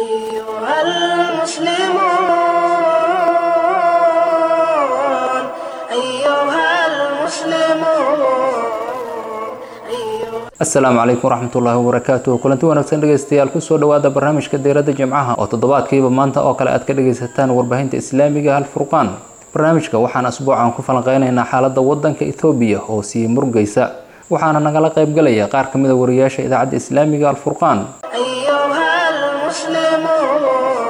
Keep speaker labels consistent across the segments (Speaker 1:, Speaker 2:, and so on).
Speaker 1: أيها المسلمون أيها المسلمون
Speaker 2: asalaamu calaykum waraxmatullaahi wabarakaatuh kulanti wanaagsan dhegeystayaal kusoo dhowaada barnaamijka diiradda jimcaha oo toddobaadkiiba maanta oo kale aad ka dhegaysataan warbaahinta islaamiga halfurqaan barnaamijka waxaan asbuucan ku falanqeynaynaa xaaladda wadanka ethoobiya oo sii murgaysa waxaana nagala qaybgalaya qaar ka mida wariyaasha idaacadda islaamiga alfurqaan
Speaker 1: أيها المسلمون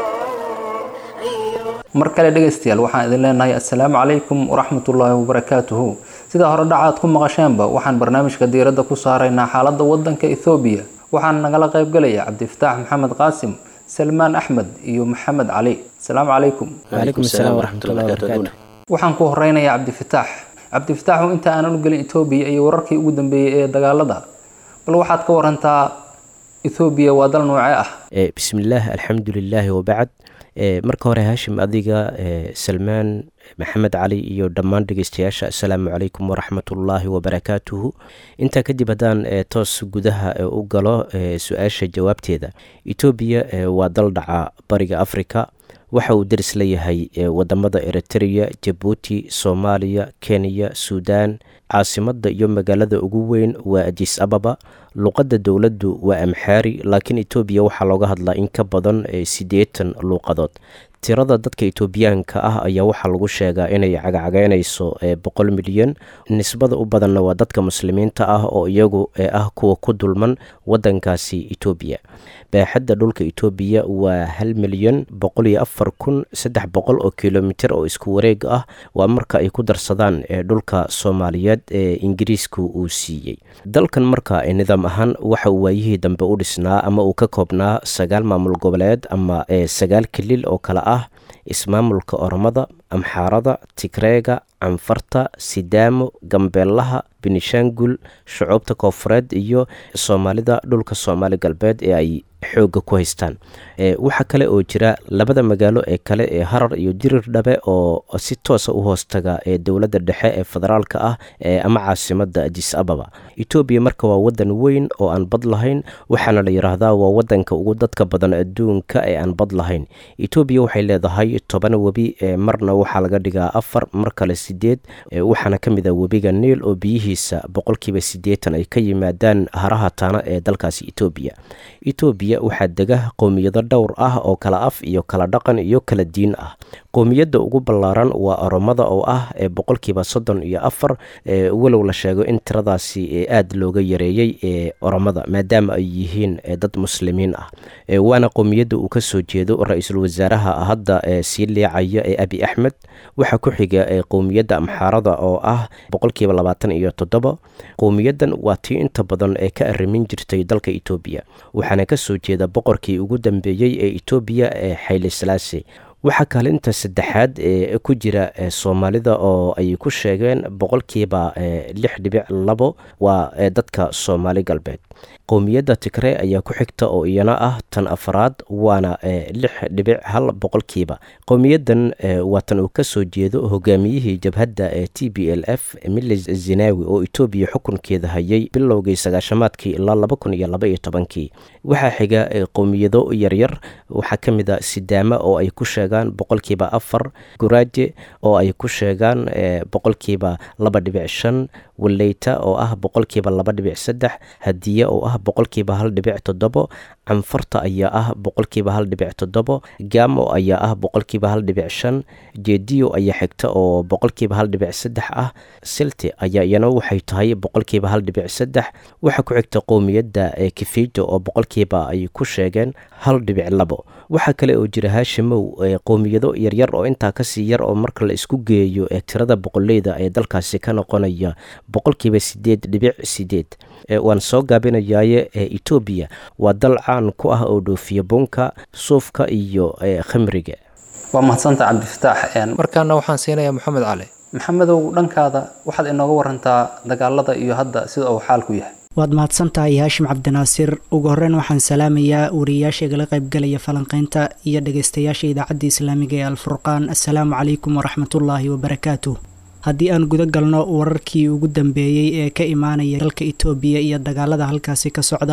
Speaker 1: أيها
Speaker 2: mar kale dhegaystayaal waxaan idin leenahay assalaamu calaykum waraxmatullaahi wabarakaatuhu sida hore dhacaad ku maqasheenba waxaan barnaamijka diiradda ku saaraynaa xaaladda wadanka ethoobiya waxaana nagala qaybgalaya cabdifataax maxamed qaasim salmaan axmed iyo maxamed cali asalaamu calaykum
Speaker 3: وعليكم السلام ورحمة الله وبركاته
Speaker 2: waxaan ku horeynayaa cabdifataax cabdifataaxu inta aanan u gelin etoobiya iyo wararkii ugu dambeeyey ee dagaalada bal waxaad ka warantaa ethoobiya waa dal noocee ah
Speaker 3: Eh, بسم الله الحمد لله وبعد Eh, marka hore haashim adiga eh, salmaan maxamed cali iyo dhammaan dhegeystayaasha assalaamu calaykum waraxmatullaahi wabarakaatuhu intaa kadib haddaan eh, toos gudaha eh, u galo eh, su-aasha jawaabteeda etoobiya eh, waa dal dhaca bariga afrika waxa uu deris leeyahay eh, wadamada eritrea jabuuti soomaaliya kenya suudaan caasimadda iyo magaalada ugu weyn waa adis ababa luqadda dowladdu waa amxaari laakiin etoobiya waxaa looga hadlaa in ka badan eh, siddeetan luuqadood tirada dadka etoobiyaanka ah ayaa waxaa lagu sheegaa inay cagacagaynayso eh, boqol milyan nisbada u badanna waa dadka muslimiinta ah oo iyagu eh, ah kuwa ku dulman wadankaasi etoobiya baaxadda dhulka etoobiya waa hal milyan boqol iyo afar kun saddex boqol oo kilomitir oo isku wareeg ah waa marka ay ku darsadaan ee dhulka soomaaliyeed ee ingiriisku uu siiyey dalkan marka ee nidaam ahaan waxa uu waayihii dambe u dhisnaa ama uu ka koobnaa sagaal maamul goboleed ama ee sagaal kilil oo kale ah ismaamulka oromada amxaarada tigreega canfarta sidaamo gambeelaha benishaangul shucuubta koofureed iyo soomaalida dhulka soomaali galbeed ee ay xoogga ku haystaan e, waxaa kale oo jira labada magaalo ee kale ee harar iyo dirir dhabe oo si toosa u hoostaga ee dowladda dhexe ee federaalka ah ee ama caasimada adis ababa etoobiya marka waa wadan weyn oo aan bad lahayn waxaana la yidhaahdaa waa wadanka ugu dadka badan adduunka ee aan bad lahayn etoobiya waxay leedahay toban webi ee marna waxaa laga dhigaa afar mar kale sideed e, waxaana ka mid ah webiga niil oo biyihiisa boqolkiiba siddeetan ay ka yimaadaan haraha taana ee dalkaasi etoobiya etoobiya waxaa dega qowmiyado dhowr ah oo kala af iyo kala dhaqan iyo kala diin ah qowmiyadda ugu ballaaran waa oromada oo ah ee boqolkiiba soddon iyo afar ee walow la sheego in tiradaasi ee aada looga yareeyey ee oromada maadaama ay yihiin ee dad muslimiin ah ee waana qowmiyadda uu ka soo jeedo ra-iisul wasaaraha hadda ee sii leecaya ee abi axmed waxaa ku xiga ee qowmiyadda amxaarada oo ah boqolkiiba labaatan iyo toddoba qowmiyaddan waa tii inta badan ee ka arrimin jirtay dalka etoobiya waxaana ka soo jeeda boqorkii ugu dambeeyey ee etoobiya ee xayle salaase waxaa kaalinta saddexaad ee ku jira ee soomaalida oo ay ku sheegeen boqolkiiba ee lix dhibic labo waa ee dadka soomaali galbeed qowmiyadda tigre ayaa ku xigta oo iyana ah tan afaraad waana ee lix dhibic hal boqolkiiba qowmiyaddan ee waa tan uu ka soo jeedo hogaamiyihii jabhadda ee t b l f milis zinawi oo etoobiya xukunkeeda hayay bilowgii sagaashamaadkii ilaa laba kun iyo laba iyo tobankii waxaa xiga ee qowmiyado yaryar waxaa ka mid a sidaama oo ay ku sheegaan boqolkiiba afar guraaje oo ay ku sheegaan boqolkiiba laba dhibic shan waleyta oo ah boqolkiiba laba dhibic saddex hadiye oo ah boqolkiiba hal dhibic toddobo canfarta ayaa ah boqolkiiba hal dhibic toddobo gamo ayaa ah boqolkiiba hal dhibic shan jediyo ayaa xigta oo boqolkiiba hal dhibic saddex ah silti ayaa iyana waxay tahay boqolkiiba hal dhibic saddex waxaa ku xigta qowmiyadda ee kifijo oo boqolkiiba ay ku sheegeen hal dhibic labo waxaa kale oo jira haashimow qowmiyado yaryar oo intaa kasii yar oo marka la isku geeyo ee tirada boqoleyda ee dalkaasi ka noqonaya boqolkiiba sideed dhibic sideed waan soo gaabinayaaye etoobiya waa dal caan ku ah oo dhoofiya bunka suufka iyo khamriga
Speaker 2: waa mahadsanta cabdifataax
Speaker 4: markaana waxaan siinayaa maxamed cali
Speaker 2: maxamedow dhankaada waxaad inooga warantaa dagaalada iyo hadda sida uu xaalku yahay
Speaker 5: waad mahadsantahay haashim cabdinaasir ugu horeyn waxaan salaamayaa wariyayaasha igala qaybgalaya falanqeynta iyo dhageystayaasha idaacadda islaamiga ee alfurqaan assalaamu calaykum waraxmatullaahi wabarakaatuh haddii aan guda galno wararkii ugu dambeeyey ee ka imaanaya dalka itoobiya iyo dagaalada halkaasi ka socda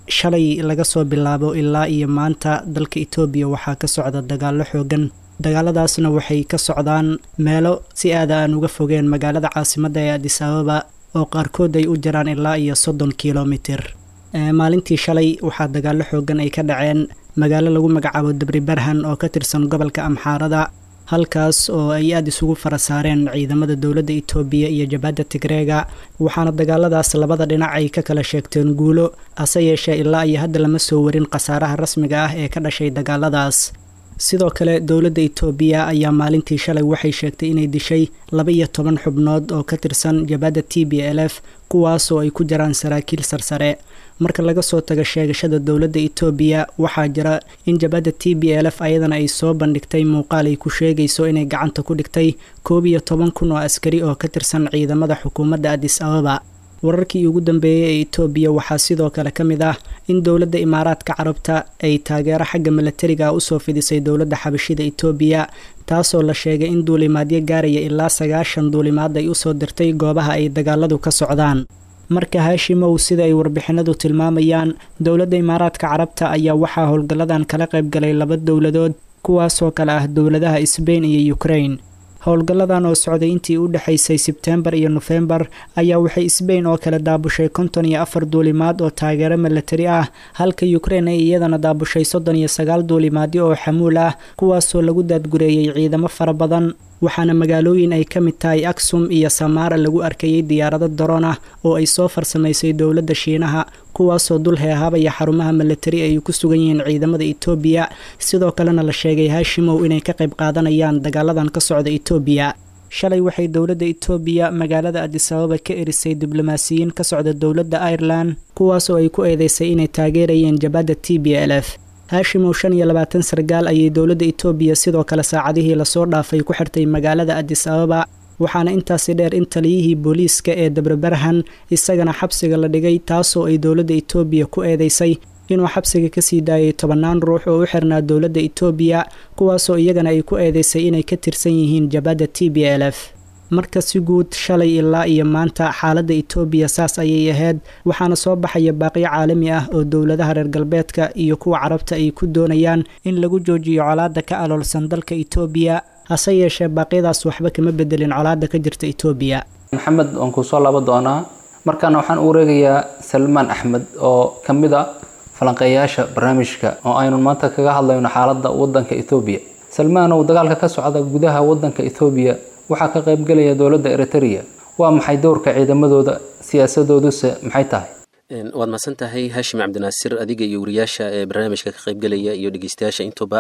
Speaker 5: shalay laga soo bilaabo ilaa iyo maanta dalka etoobiya waxaa ka socda dagaallo xoogan dagaaladaasna waxay ka socdaan meelo si aada aan uga fogeen magaalada caasimadda ee adis ababa oo qaarkood ay u jiraan ilaa iyo soddon kilomitir maalintii shalay waxaa dagaallo xoogan ay ka dhaceen magaalo lagu magacaabo dabri barhan oo ka tirsan gobolka amxaarada halkaas oo ay aada isugu fara saareen ciidamada dowladda itoobiya iyo jabhadda tigreega waxaana dagaaladaas labada dhinac ay ka kala sheegteen guulo hase yeeshee ilaa iyo hadda lama soo warin khasaaraha rasmiga ah ee ka dhashay dagaaladaas sidoo kale dowladda itoobiya ayaa maalintii shalay waxay sheegtay inay dishay laba iyo toban xubnood oo ka tirsan jabhadda t b l f kuwaasoo ay ku jiraan saraakiil sarsare marka laga soo tago sheegashada dowladda itoobiya waxaa jira in jabhadda t b l f ayadana ay soo bandhigtay muuqaal ay ku sheegayso inay gacanta ku dhigtay koob iyo toban kun oo askari oo ka tirsan ciidamada xukuumadda adis ababa wararkii ugu dambeeyey ee itoobiya waxaa sidoo kale ka mid ah in dowladda imaaraadka carabta ay taageero xagga milatariga usoo fidisay dowladda xabashida itoobiya taasoo la sheegay in duulimaadyo gaaraya ilaa sagaashan duulimaad ay usoo dirtay goobaha ay dagaaladu ka socdaan marka haashimow sida ay warbixinadu tilmaamayaan dowladda imaaraadka carabta ayaa waxaa howlgalladan kala qaybgalay laba dowladood kuwaasoo kale ah dowladaha sbain iyo ukrain howlgalladan oo socday intii u dhexaysay sebtembar iyo nofembar ayaa waxay sbain oo kale daabushay konton iyo afar duulimaad oo taageero milatari ah halka ukrain ay iyadana daabushay soddon iyo sagaal duulimaadyo oo xamuul ah kuwaasoo lagu daadgureeyey ciidamo fara badan waxaana magaalooyin ay ka mid tahay aksum iyo samaara lagu arkayay diyaarado daroon ah oo ay soo farsamaysay dowladda shiinaha kuwaasoo dul heehaabaya xarumaha milatari ay ku sugan yihiin ciidamada itoobiya sidoo kalena la sheegay haashimow inay ka qayb qaadanayaan dagaaladan ka socda itoobiya shalay waxay dowladda itoobiya magaalada adisababa ka erisay diblomaasiyiin ka socda dowladda irelan kuwaasoo ay ku eedeysay inay taageerayeen jabhadda t b l f haashimow shan iyo labaatan sargaal ayay dowladda itoobiya sidoo kale saacadihii lasoo dhaafay ku xirtay magaalada adis ababa waxaana intaasi dheer in taliyihii booliiska ee dabrebarhan isagana xabsiga la dhigay taasoo ay dowladda itoobiya ku eedeysay inuu xabsiga kasii daayay tobannaan ruux oo u xirnaa dowladda itoobiya kuwaasoo iyagana ay ku eedeysay inay ka tirsan yihiin jabhadda t b l f marka si guud shalay ilaa iyo maanta xaaladda itoobiya saas ayay ahayd waxaana soo baxaya baaqyo caalami ah oo dowladaha reer galbeedka iyo kuwa carabta ay ku doonayaan in lagu joojiyo colaadda ka aloolsan dalka itoobiya hase yeeshee baaqyadaas waxba kama bedelin colaadda ka jirta itoobiya
Speaker 2: maxamed waan kuu soo laaban doonaa markaana waxaan u wareegayaa salmaan axmed oo ka mid a falanqeeyaasha barnaamijka oo aynu maanta kaga hadlayno xaaladda waddanka etoobiya salmaanow dagaalka ka socda gudaha waddanka etoobiya waxaa ka qaybgelaya dowladda eritrea waa maxay dowrka ciidamadooda siyaasadooduse maxay tahay
Speaker 6: waad mahadsan tahay haashim cabdinaasir adiga iyo wariyaasha ee barnaamijka ka qaybgelaya iyo dhegeystayaasha intuba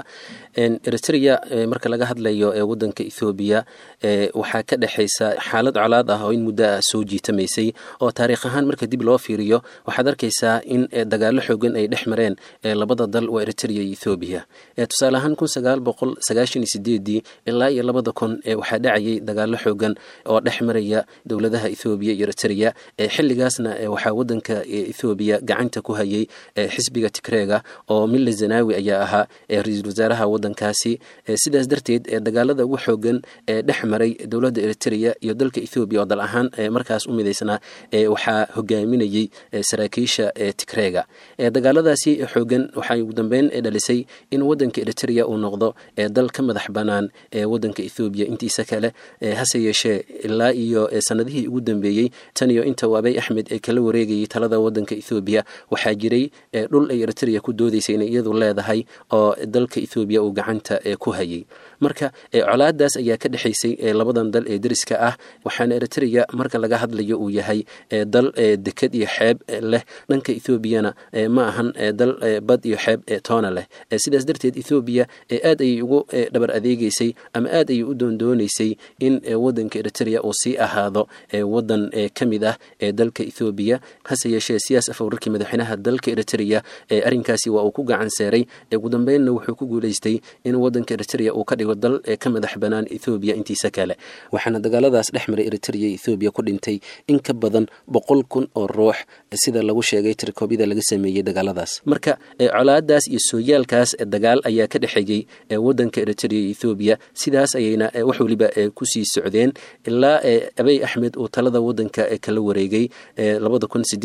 Speaker 6: eritrea marka laga hadlayo ee wadanka ethoobiya waxaa ka dhexaysa xaalad colaad ah oo in muddo ah soo jiitamaysay oo taariikh ahaan marka dib loo fiiriyo waxaad arkaysaa in dagaallo xoogan ay dhex mareen labada dal waa eritrea iyo ethoobiya tusaale ahaan kun sagaal boqol sagaashan iyo sideedii ilaa iyo labada kun waxaa dhacayay dagaallo xoogan oo dhex maraya dowladaha ethoobiya iyo eritrea xilligaasna waxaa wadanka ethoobiya gacanta ku hayay xisbiga tigreega oo mille zanawi ayaa ahaa ra-iisul wasaaraha wadankaasi sidaas darteed dagaalada ugu xoogan ee dhex maray dowladda eritrea iyo dalka ethoobiya oo dal ahaan markaas u midaysnaa waxaa hogaaminayey saraakiisha tigreega dagaaladaasi xoogan waxay ugu dambeyn dhalisay in wadanka eritrea uu noqdo dal ka madax banaan wadanka ethoobiya intiisa kale hase yeeshee ilaa iyo sanadihii ugu dambeeyey tan iyo inta abay axmed ee kala wareegayay talada wadanka ethoobiya waxaa jiray dhul ay eritrea ku doodaysay inay iyadu leedahay oo dalka ethoobiya uu gacanta ku hayay marka colaadaas ayaa ka dhexaysay labadan dal ee deriska ah waxaana eritrea marka laga hadlayo uu yahay dal deked iyo xeeb leh dhanka ethoobiyana ma ahan dal bad iyo xeeb toona leh sidaas darteed ethoobiya aad ayay ugu dhabar adeegeysay ama aad ayay u doondoonaysay in wadanka eritrea uu sii ahaado wadan ka mid ah ee dalka ethoobiya hase yeeshee siyaas afwararkii madaxweynaha dalka eritrea arrinkaasi waa uu ku gacan seeray ugu dambeynna wuxuu ku guuleystay in wadanka eritrea uu ka dhigo dal ka madax banaan ethoobiya intiisa kale waxaana dagaaladaas dhex maray eritrea ethoobiya ku dhintay in ka badan boqol kun oo ruux sida lagu sheegay tirkoobyada laga sameeyey dagaaladaas marka colaadaas iyo sooyaalkaas dagaal ayaa ka dhexeeyey wadanka eritrea ethoobiya sidaas ayayna wax weliba kusii socdeen ilaa abey axmed uu talada wadanka kala wareegay labada kun sideed iyo toban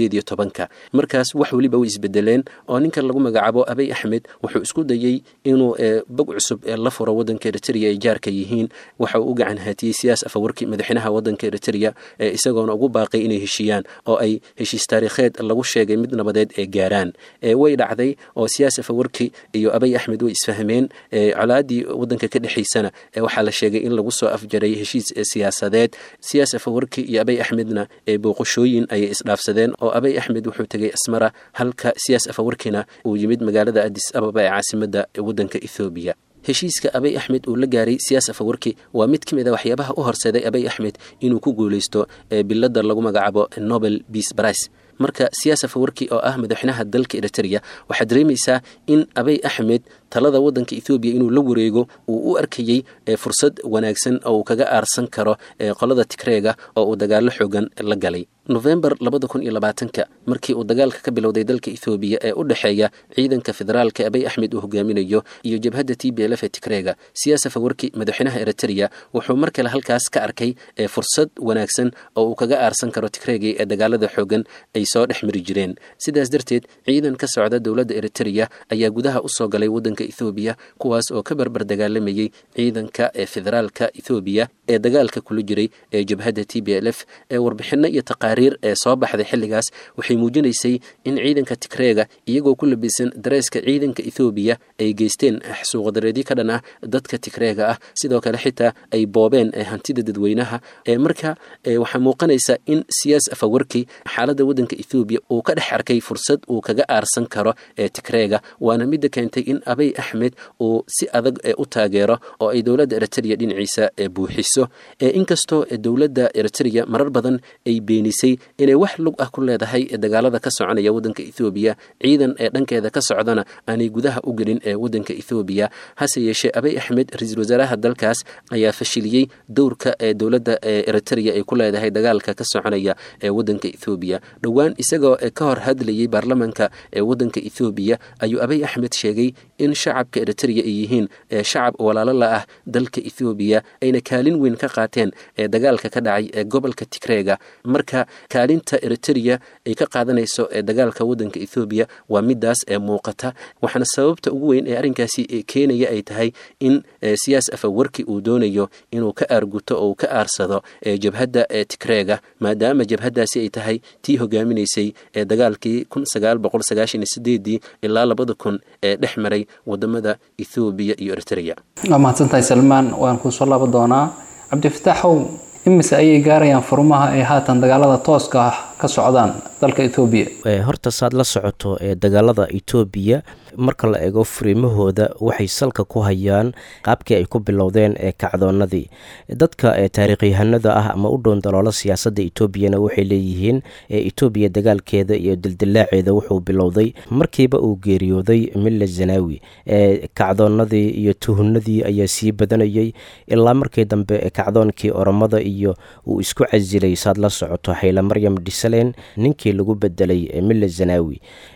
Speaker 6: tobanka markaas wax weliba way isbedeleen oo ninkan lagu magacaabo abay axmed wuxuu isku dayey inuu bog cusub la furo wadanka eritrea ay jaarka yihiin waxa uu u gacan haatiyey siyaas afawarki madaxweynaha wadanka eritrea isagoona ugu baaqay inay heshiiyaan oo ay heshiis taariikheed lagu sheegay mid nabadeed ee gaaraan way dhacday oo siyaas afawarki iyo abay axmed way isfahmeen colaadii wadanka ka dhexaysana waxaa la sheegay in lagu soo afjaray heshiis siyaasadeed siyaas afawarki iyo abay axmedna booqashooyin ayay isdhaafsadeen oo abay axmed wuxuu tegay asmara halka siyaas afawarkina uu yimid magaalada adis ababa ee caasimada wadanka ethoobiya heshiiska abay axmed uu la gaaray siyaas afawarki waa mid ka mid a waxyaabaha u horseeday abay axmed inuu ku guuleysto bilada lagu magacaabo nobel beace brice marka siyaas afawarki oo ah madaxweynaha dalka eritrea waxaad dareemaysaa in abay axmed talada wadanka ethoobiya inuu la wareego uu u arkayey fursad wanaagsan oo uu kaga aarsan karo qolada tigreega oo uu dagaalo xoogan la galay nofembar labada kun iyo labaatanka markii uu dagaalka ka bilowday dalka ethoobiya ee u dhexeeya ciidanka federaalka abay axmed uu hogaaminayo iyo jabhadda t b l f ee tigreega siyaas afawarki madaxweynaha eritrea wuxuu mar kale halkaas ka arkay fursad wanaagsan oo uu kaga aarsan karo tigreegii ee dagaalada xoogan ay soo dhex mari jireen sidaas darteed ciidan ka socda dowladda eritrea ayaa gudaha usoo galay wadanka ethoobiya kuwaas oo ka barbar dagaalamayey ciidanka ee federaalka ethoobiya ee dagaalka kula jiray ee jabhadda t b l f ee warbixino iyo taqaariir ee soo baxday xilligaas waxay muujinaysay in ciidanka tigreega iyagoo ku labisan dareeska ciidanka ethoobiya ay geysteen xasuuqadareedyo ka dhan ah dadka tigreega ah sidoo kale xitaa ay boobeen hantida dadweynaha marka waxaa muuqanaysa in siyaas afawarki xaaladda wadanka ethoobiya uu ka dhex arkay fursad uu kaga aarsan karo ee tigreega waana midda keentay in abay axmed uu si adag u taageero oo ay dowladda eritrea dhinaciisa buuxiso inkastoo dowladda eritrea marar badan ay beenisay inay wax lug ah ku leedahay dagaalada ka soconaya wadanka ethoobiya ciidan ee dhankeeda ka socdana aanay gudaha u gelin ee wadanka ethoobiya hase yeeshee abay axmed ra-iisul wasaaraha dalkaas ayaa fashiliyey dowrka ee dowladda eritrea ay ku leedahay dagaalka ka soconaya ee wadanka ethoobiya dhowaan isagoo ka hor hadlayey baarlamanka ee wadanka ethoobiya ayuu abay axmed sheegay in shacabka eritrea ay yihiin shacab walaalo la ah dalka ethoobiya ayna kaalin weyn ka qaateen ee dagaalka ka dhacay ee gobolka tigreega marka kaalinta eritrea ay ka qaadanayso ee dagaalka wadanka ethoobiya waa midaas ee muuqata waxaana sababta ugu weyn ee arrinkaasi keenaya ay tahay in siyaas afawarki uu doonayo inuu ka aarguto oo uu ka aarsado jabhadda ee tigreega maadaama jabhaddaasi ay tahay tii hogaaminaysay ee dagaalkii kun sagaal boqol sagaashan iyo sideedii ilaa labada kun ee dhex maray wadamada ethoobiya iyo eritrea
Speaker 2: waa mahadsantahay salmaan waan kuusoo laba doonaa cabdifataaxow imise ayay gaarayaan furmaha ay haatan dagaalada tooska ah ka socdaan dalka etoobiya
Speaker 3: horta saad la socoto ee dagaalada etoobiya marka la eego furiimahooda waxay salka ku hayaan qaabkii ay ku bilowdeen ee kacdoonadii dadka taariikhyahanada ah ama u dhown daloola siyaasadda etoobiyana waxay leeyihiin etoobiya dagaalkeeda iyo dildilaaceeda wuxuu bilowday markiiba uu geeriyooday milla zanaawi kacdoonadii iyo tuhunadii ayaa sii badanayay ilaa markii dambe kacdoonkii oromada iyo uu isku casilay saad la socoto xayla maryam dhisaleen ninkii lagu bedelay milla zanaawi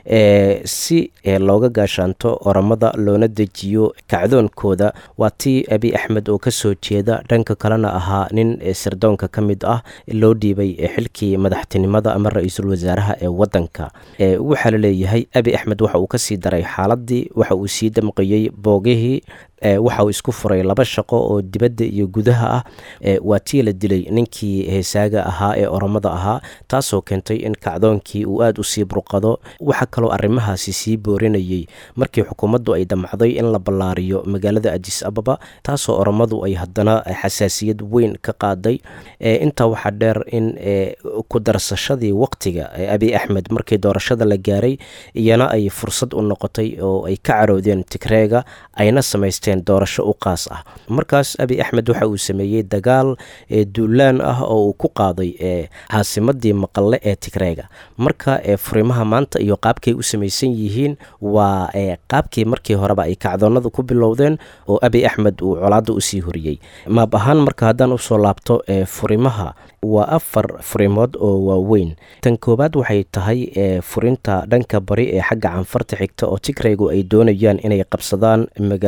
Speaker 3: si looga gaashaanto oromada loona dejiyo kacdoonkooda waa tii abi axmed oo kasoo jeeda dhanka kalena ahaa nin sirdoonka ka mid ah loo dhiibay xilkii madaxtinimada ama ra-iisul wasaaraha ee wadanka waxaa la leeyahay abi axmed waxa uu kasii daray xaaladii waxa uu sii damqiyey boogihii waxa uu isku furay laba shaqo oo dibadda iyo gudaha ah waa tii la dilay ninkii heesaaga ahaa ee oromada ahaa taasoo keentay in kacdoonkii uu aada u sii burqado waxaa kaloo arrimahaasi sii boorinayay markii xukuumaddu ay damcday in la ballaariyo magaalada adis ababa taasoo oromadu ay haddana xasaasiyad weyn ka qaaday intaa waxaa dheer in ku darsashadii waqtiga abi axmed markii doorashada la gaaray iyana ay fursad u noqotay oo ay ka caroodeen tigreega ayna samaysteen doorasho u qaas ah markaas abi axmed waxa uu sameeyey dagaal duulaan ah oo uu ku qaaday caasimadii maqalle ee tigreega marka furimaha maanta iyo qaabkay u samaysan yihiin waa qaabkii markii horeba ay kacdoonada ku bilowdeen oo abi axmed uu colaadda usii horiyey maab ahaan marka haddaan usoo laabto furimaha waa afar furimood oo waaweyn tan koowaad waxay tahay furinta dhanka bari ee xagga canfarta xigta oo tigreygu ay doonayaan inay qabsadaan magaalada mille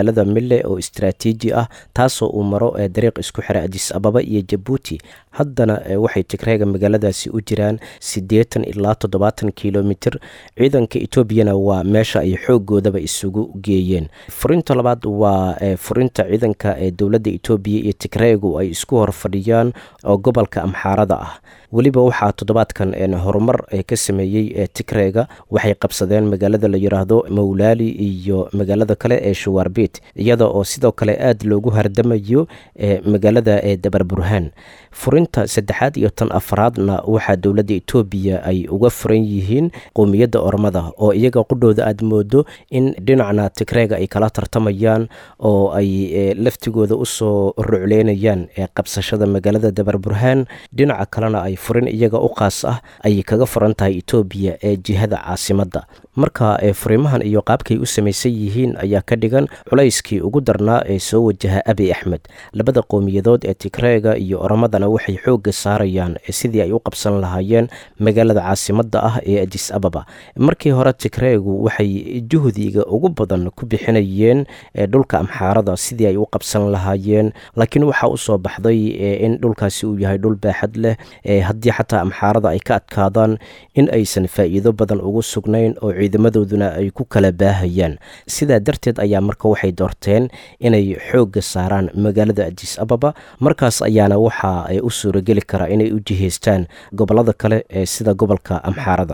Speaker 3: leh oo istraatiiji ah taasoo uu maro dariiq isku xira adis ababa iyo jabuuti haddana waxay tigreega magaaladaasi u jiraan siddeetan ilaa toddobaatan kilomitir ciidanka etoobiyana waa meesha ay xoogoodaba isugu geeyeen furinta labaad waa furinta ciidanka ee dowladda etoobiya iyo tigreegu ay isku hor fadhiyaan oo gobolka amxaarada ah weliba waxaa toddobaadkan horumar ka sameeyey tigreega waxay qabsadeen magaalada la yiraahdo mawlaali iyo magaalada kale ee shawaarbit iyada oo sidoo kale aad loogu hardamayo magaalada dabar burhaan furinta saddexaad iyo tan afraadna waxaa dowladda etoobiya ay uga furan yihiin qowmiyadda ormada oo iyaga qudhooda aad moodo in dhinacna tigreega ay kala tartamayaan oo ay laftigooda usoo rucleynayaan qabsashada magaalada dabar burhaan dhinaca kalena ay furin iyaga u qaas ah ayay kaga furan tahay etoobiya ee jihada caasimadda marka furimahan iyo qaabkay u samaysan yihiin ayaa ka dhigan culayskii ugu darnaa ee soo wajaha abi axmed labada qowmiyadood ee tigreega iyo oramadana waxay xoogga saarayaan sidii ay u qabsan lahaayeen magaalada caasimadda ah ee adis ababa markii hore tigreegu waxay juhdiga ugu badan ku bixinayeen dhulka amxaarada sidii ay u qabsan lahaayeen laakiin waxaa usoo baxday in dhulkaasi uu yahay dhul baaxad leh haddii xataa amxaarada ay ka adkaadaan in aysan faa'iido badan ugu sugnayn oo ciidamadooduna ay ku kala baahayaan sidaa darteed ayaa marka waxay doorteen inay xoogga saaraan magaalada adis ababa markaas ayaana waxa ay u suurageli karaa inay u jihaystaan gobolada kale ee sida gobolka amxaarada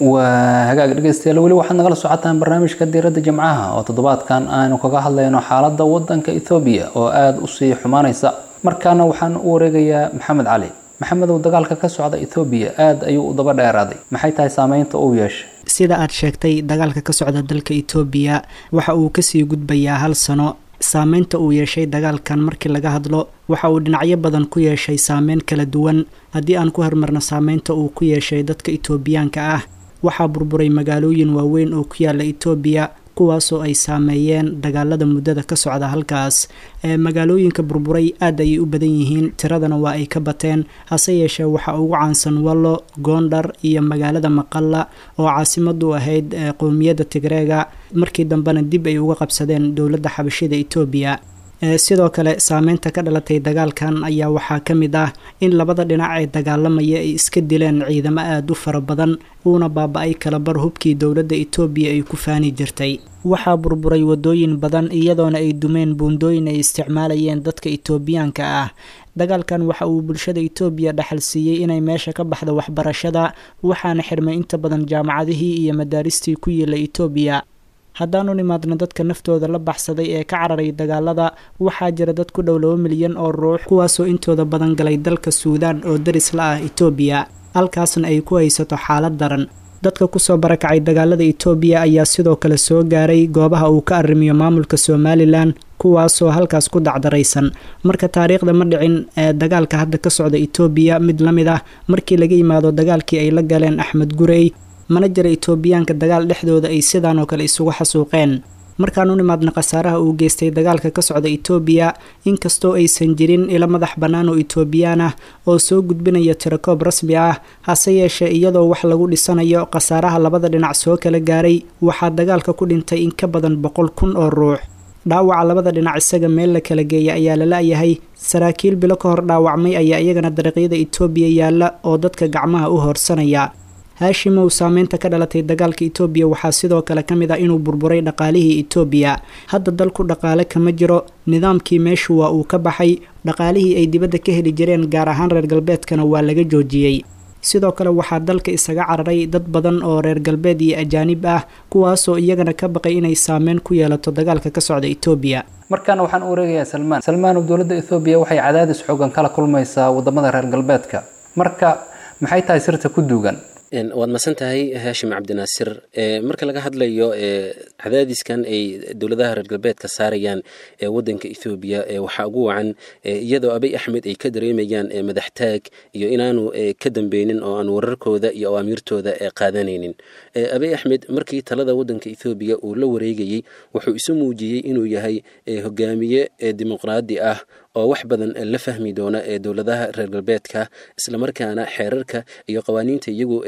Speaker 2: waa hagaag dhegeystayaal weli waxaad nagala socotaan barnaamijka diiradda jimcaha oo toddobaadkan aynu kaga hadlayno xaaladda waddanka ethoobiya oo aada u sii xumaanaysa markaana waxaan u wareegayaa maxamed cali maxamedow dagaalka ka socda ethoobiya aada ayuu u daba dheeraaday maxay tahay saameynta uu yeeshay
Speaker 5: sida aad sheegtay dagaalka ka socda dalka etoobiya waxa uu kasii gudbayaa hal sano saameynta uu yeeshay dagaalkan markii laga hadlo waxa uu dhinacyo badan ku yeeshay saameyn kala duwan haddii aan ku hormarno saameynta uu ku yeeshay dadka etoobiyaanka ah waxaa burburay magaalooyin waaweyn oo ku yaala etoobiya kuwaasoo ay saameeyeen dagaalada muddada ka socda halkaas ee magaalooyinka burburay aad ayay u badan yihiin tiradana waa ay ka bateen hase yeeshee waxaa ugu caansan wallo goondhar iyo magaalada maqalla oo caasimadu ahayd qowmiyadda tigreega markii dambena dib ay uga qabsadeen dowladda xabashida etoobiya sidoo kale saameynta ka dhalatay dagaalkan ayaa waxaa ka mid ah in labada dhinac ee dagaalamaya ay iska dileen ciidamo aada u fara badan uuna baaba-ay kalabar hubkii dowladda etoobiya ay ku faani jirtay waxaa burburay wadooyin badan iyadoona ay dumeen buundooyin ay isticmaalayeen dadka etoobiyaanka ah dagaalkan waxa uu bulshada etoobiya dhaxal siiyey inay meesha ka baxda waxbarashada waxaana xirmay inta badan jaamacadihii iyo madaaristii ku yiila etoobiya haddaanu nimaadno dadka naftooda la baxsaday ee ka cararay dagaalada waxaa jira dad ku dhow laba milyan oo ruux kuwaasoo intooda badan galay dalka suudaan oo daris la ah etoobiya halkaasna ay ku haysato xaalad daran dadka kusoo barakacay dagaalada etoobiya ayaa sidoo kale soo gaaray goobaha uu ka arrimiyo maamulka somalilan kuwaasoo halkaas ku dacdaraysan marka taariikhda ma dhicin ee dagaalka hadda ka socda etoobiya mid la mid ah markii laga yimaado dagaalkii ay la galeen axmed gurey mana jira etoobiyaanka dagaal dhexdooda ay sidaan oo kale isugu xasuuqeen markaan u nimaadna khasaaraha uu geystay dagaalka ka socda etoobiya inkastoo aysan jirin ilo madax bannaan oo etoobiyaan ah oo soo gudbinaya tirakoob rasmi ah hase yeeshee iyadoo wax lagu dhisanayo khasaaraha labada dhinac soo kala gaaray waxaa dagaalka ku dhintay in ka badan boqol kun oo ruux dhaawaca labada dhinac isaga meel la kala geeya ayaa la la-yahay saraakiil bilo ka hor dhaawacmay ayaa iyagana dariiqyada etoobiya yaalla oo dadka gacmaha u hoorsanaya haashimow saameynta ka dhalatay dagaalka etoobiya waxaa sidoo kale ka mid ah inuu burburay dhaqaalihii etoobiya hadda dalku dhaqaale kama jiro nidaamkii meeshu waa uu ka baxay dhaqaalihii ay dibadda ka heli jireen gaar ahaan reer galbeedkana waa laga joojiyey sidoo kale waxaa dalka isaga cararay dad badan oo reer galbeed iyo ajaanib ah kuwaasoo iyagana ka baqay inay saameyn ku yeelato dagaalka ka socda etoobiya
Speaker 2: markaana waxaan u wareegayaa salmaan salmaan oo dowladda ethoobiya waxay cadaadis xoogan kala kulmaysaa wadamada reer galbeedka marka maxay tahay sirta ku duugan
Speaker 6: waad masan tahay haashim cabdinaasir marka laga hadlayo cadaadiskan ay dowladaha reer galbeedka saarayaan wadanka ethoobiya waxaa ugu wacan iyadoo abiy axmed ay ka dareemayaan madaxtaag iyo inaanu ka dambeynin oo aan wararkooda iyo awaamiirtooda qaadanaynin abiy axmed markii talada wadanka ethoobiya uu la wareegayey wuxuu isu muujiyey inuu yahay hogaamiye dimuqraadi ah oo wax badan la fahmi doona ee dowladaha reer galbeedka islamarkaana xeerarka iyo qawaaniinta iyagu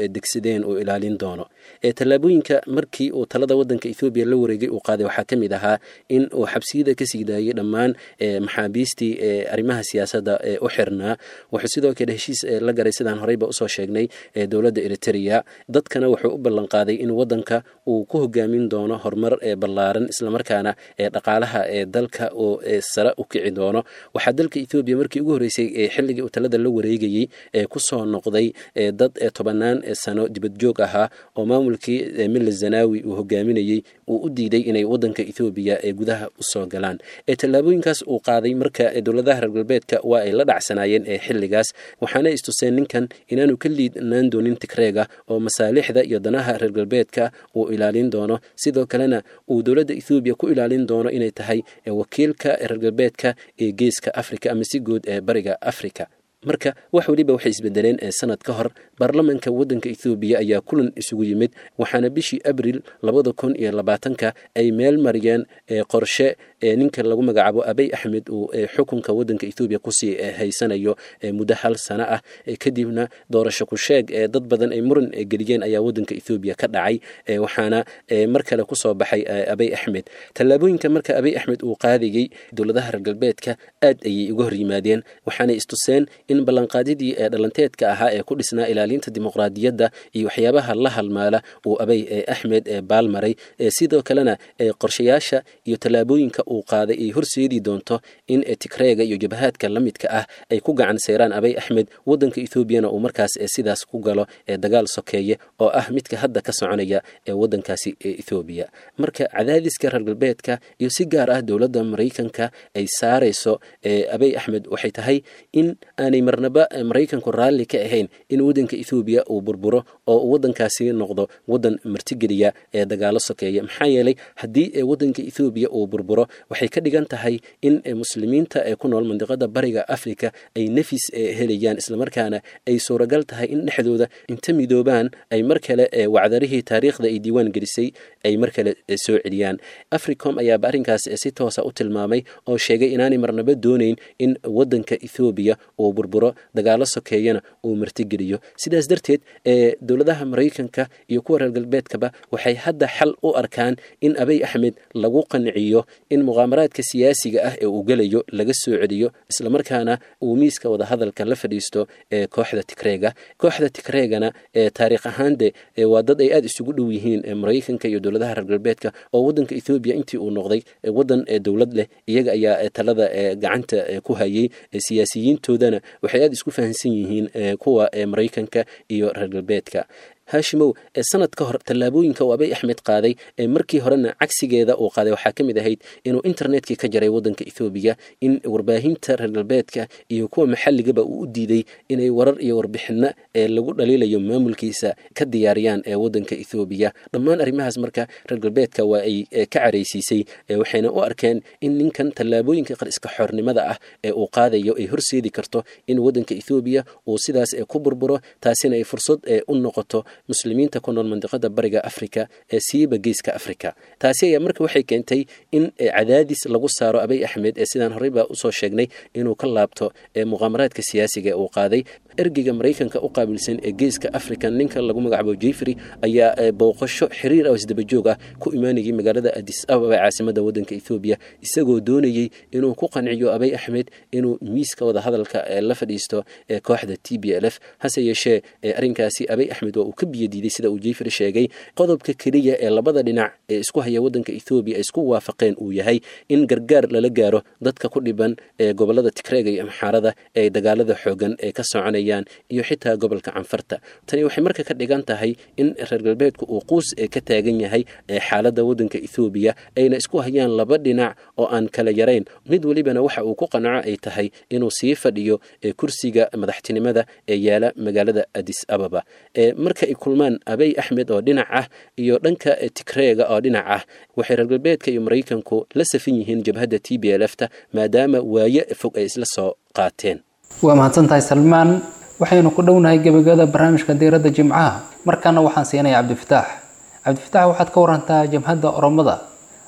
Speaker 6: degsadeen uu ilaalin doono tallaabooyinka markii uu talada wadanka ethoobiya la wareegay uu qaaday waxaa ka mid ahaa in uu xabsiyada kasii daayay dhammaan maxaabiistii arrimaha siyaasadda u xirnaa wuxuu sidoo kale heshiis la garay sidaan horeyba usoo sheegnay dowladda eritrea dadkana wuxuu u ballanqaaday in wadanka uu ku hogaamin doono horumar ballaaran islamarkaana dhaqaalaha dalka uu sare u kici doono waxaa dalka ethoobiya markii ugu horreysay xilligii uu talada la wareegayey kusoo noqday dad tobanaan sano dibadjoog ahaa oo maamulkii milla zanawi uu hogaaminayey uu u diiday inay wadanka ethoobiya ee gudaha usoo galaan tallaabooyinkaas uu qaaday marka dowladaha reer galbeedka waa ay la dhacsanaayeen xilligaas waxaana istuseen ninkan inaanu ka liidnaan doonin tigreega oo masaalixda iyo danaha reer galbeedka uu ilaalin doono sidoo kalena uu dowladda ethoobiya ku ilaalin doono inay tahay wakiilka reer galbeedka ee geeska africa ama si guud ee bariga africa marka wax weliba waxay isbedeleen sanad ka hor baarlamanka wadanka ethoobiya ayaa kulan isugu yimid waxaana bishii abril labada kun iyo labaatanka ay meel mariyeen qorshe ninka lagu magacaabo abey axmed uu xukunka wadanka ethoobiya kusii haysanayo muddo hal sano ah kadibna doorasho ku sheeg dad badan ay muran geliyeen ayaa wadanka ethoobiya ka dhacay waxaana mar kale kusoo baxay abey axmed tallaabooyinka marka abey axmed uu qaadayey dowladaha reer galbeedka aad ayay uga hor yimaadeen waxaanay istuseen in ballanqaadidii ee dhalanteedka ahaa ee ku dhisnaa ilaalinta dimuqraadiyadda iyo waxyaabaha la halmaala uu abay axmed baalmaray sidoo kalena qorshayaasha iyo tallaabooyinka uu qaaday ay horseedi doonto in tigreega iyo jabhaadka la midka ah ay ku gacan seyraan abay axmed wadanka ethoobiana uu markaas sidaas ku galo dagaal sokeeye oo ah midka hadda ka soconaya ee wadankaasi ethoobiya marka cadaadiska reer galbeedka iyo si gaar ah dowladda maraykanka ay saarayso abay axmed waxay tahay in aanay marnaba maraykanku raalli ka ahayn in wadanka ethoobiya uu burburo oo wadankaasi noqdo wadan martigeliya ee dagaalo sokeeya maxaa yeelay haddii wadanka ethoobiya uu burburo waxay ka dhigan tahay in muslimiinta ee ku nool mandiqada bariga africa ay nafis helayaan islamarkaana ay suuragal tahay in dhexdooda inta midoobaan ay mar kale wacdarihii taariikhda ay diiwaan gelisay ay mar kale soo celiyaan africom ayaaba arrinkaas si toosa u tilmaamay oo sheegay inaanay marnaba doonayn in wadanka ethoobiya uu burburo dagaalo sokeeyana uu martigeliyo sidaas darteed dowladaha maraykanka iyo kuwa reer galbeedkaba waxay hadda xal u arkaan in abey axmed lagu qanciyo in muqaamaraadka siyaasiga ah ee uu gelayo laga soo celiyo islamarkaana uu miiska wadahadalka la fadhiisto ee kooxda tigreega kooxda tigreegana taariikh ahaande waa dad ay aada isugu dhow yihiin maraykanka iyo dowladaha reer galbeedka oo wadanka ethoobiya intii uu noqday wadan dowlad leh iyaga ayaa talada gacanta ku hayay siyaasiyiintoodana waxay aada isku fahamsan yihiin kuwa maraykanka iyo reer galbeedka haashimow sanad ka hor tallaabooyinka uu abey axmed qaaday markii horena cagsigeeda uu qaaday waxaa ka mid ahayd inuu internetkii ka jaray wadanka ethoobiya in warbaahinta reer galbeedka iyo kuwa maxalligaba uu u diiday inay warar iyo warbixino ee lagu dhaliilayo maamulkiisa ka diyaariyaan ee wadanka ethoobiya dhammaan arrimahaas marka reer galbeedka waa ay ka caraysiisay waxayna u arkeen in ninkan tallaabooyinka qariska xornimada ah ee uu qaadayo ay horseedi karto in wadanka ethoobiya uu sidaas ku burburo taasina ay fursad u noqoto muslimiinta ku nool mandiqada bariga africa ee siiba geeska africa taasi ayaa marka waxay keentay in cadaadis lagu saaro abey axmed ee sidaan horeyba usoo sheegnay inuu ka laabto muqaamaraadka siyaasiga uu qaaday ergeyga maraykanka u qaabilsan ee geeska africa ninka lagu magacaabo jeffrey ayaa booqasho xiriir ah isdabajoog ah ku imaanayay magaalada adis ababa ee caasimada wadanka ethoobiya isagoo doonayey inuu ku qanciyo abey axmed inuu miiska wadahadalka la fadhiisto ee kooxda t b l f hase yeeshee arrinkaasi abey axmed waa uu ka biyadiiday sida uu jeffrey sheegay qodobka keliya ee labada dhinac ee isku haya wadanka ethoobiya ay isku waafaqeen uu yahay in gargaar lala gaaro dadka ku dhiban ee gobolada tigreega iyo amxaarada ee dagaalada xoogan ee ka soconayaan iyo xitaa gobolka canfarta tani waxay marka ka dhigan tahay in reer galbeedku uu quus ee ka taagan yahay ee xaaladda wadanka ethoobiya ayna isku hayaan laba dhinac oo aan kala yarayn mid welibana waxa uu ku qanaco ay tahay inuu sii fadhiyo ee kursiga madaxtinimada ee yaala magaalada adis ababa marka ay kulmaan abey axmed oo dhinac ah iyo dhanka tigreega oo dhinac ah waxay reer galbeedka iyo maraykanku la safan yihiin jabhadda t b l f ta maadaama waaye fog ay isla soo qaateen
Speaker 2: waa mahadsantahay salmaan waxaynu ku dhownahay gebagada barnaamijka diiradda jimcaha markaana waxaan siinaya cabdifataax cabdifataax waxaad ka warantaa jabhadda oromada